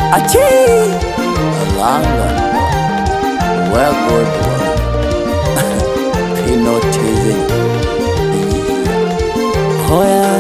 Achi London Well good one Hypnotism Hoya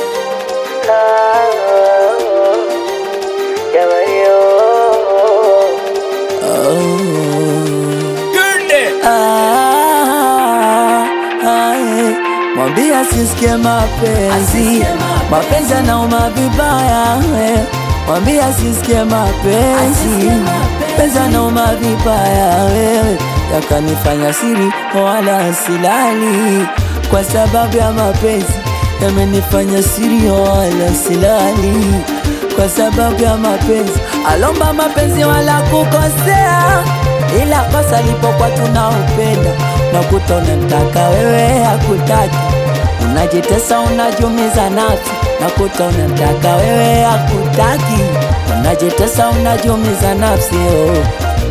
Mwambie asisikie mapenzi, mapenzi anauma vibaya. eh. Mwambie asisikie mapenzi, mapenzi anauma vibaya. Wewe yakanifanya siri wala silali, kwa sababu ya mapenzi yamenifanya siri wala silali, kwa sababu ya mapenzi. Alomba mapenzi wala kukosea, ila kosa lipokuwa tunaupenda nakuta unamtaka wewe hakutaki, unajitesa unajumiza nafsi, nakuta unamtaka wewe hakutaki, unajitesa unajumiza nafsi oh.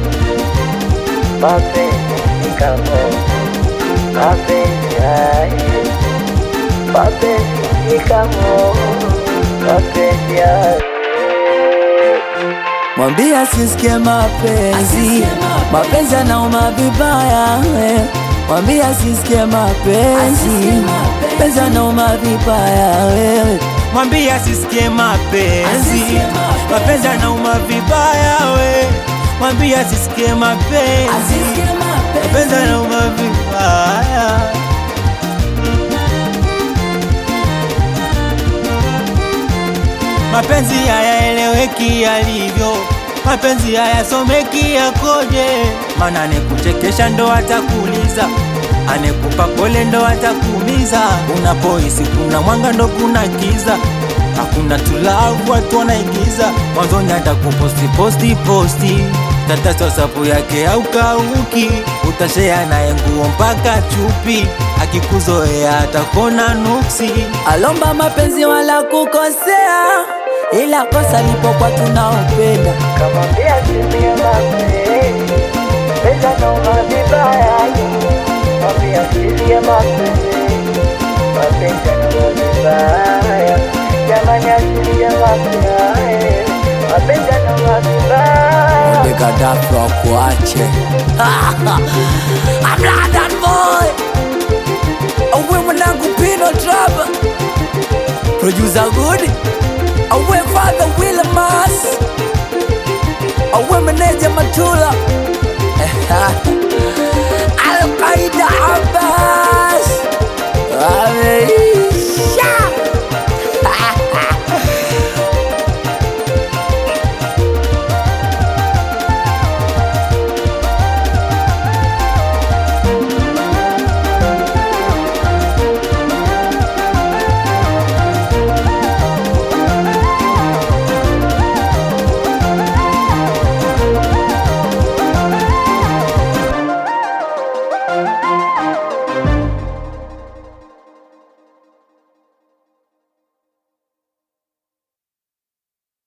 Mapenzi ni kama mapenzi haya, mapenzi ni kama mapenzi haya. Mwambie asisikie mapenzi, mapenzi anauma vibaya. eh. Mwambie asisikie mapenzi, mapenzi anauma vibaya. Wewe mwambie asisikie mapenzi, mapenzi anauma vibaya we, mwambie asisikie mapenzi, mapenzi anauma vibaya. Mapenzi hayaeleweki yalivyo, mapenzi hayasomeki yakoje, mana anekuchekesha ndo atakuuliza, anekupa pole ndo atakuumiza. Unapohisi kuna mwanga ndo kuna giza, hakuna tulavu, watu wanaigiza. Mwanzoni atakuposti posti posti, tataso sapu yake au kauki, utashea naye nguo mpaka chupi, akikuzoea atakona nuksi. alomba mapenzi wala kukosea, ila kosa lipokuwa tunaupenda Kamwambia asiye mapenzi, pesa nauma vibaya. Mwambie asiye mapenzi, mapenzi nauma vibaya. Jamani asiye mapenzi, mapenzi nauma vibaya. the Gaddafi wakuache. I'm London boy, awe mwanangu Pino Trap, producer good, awe father William Mas,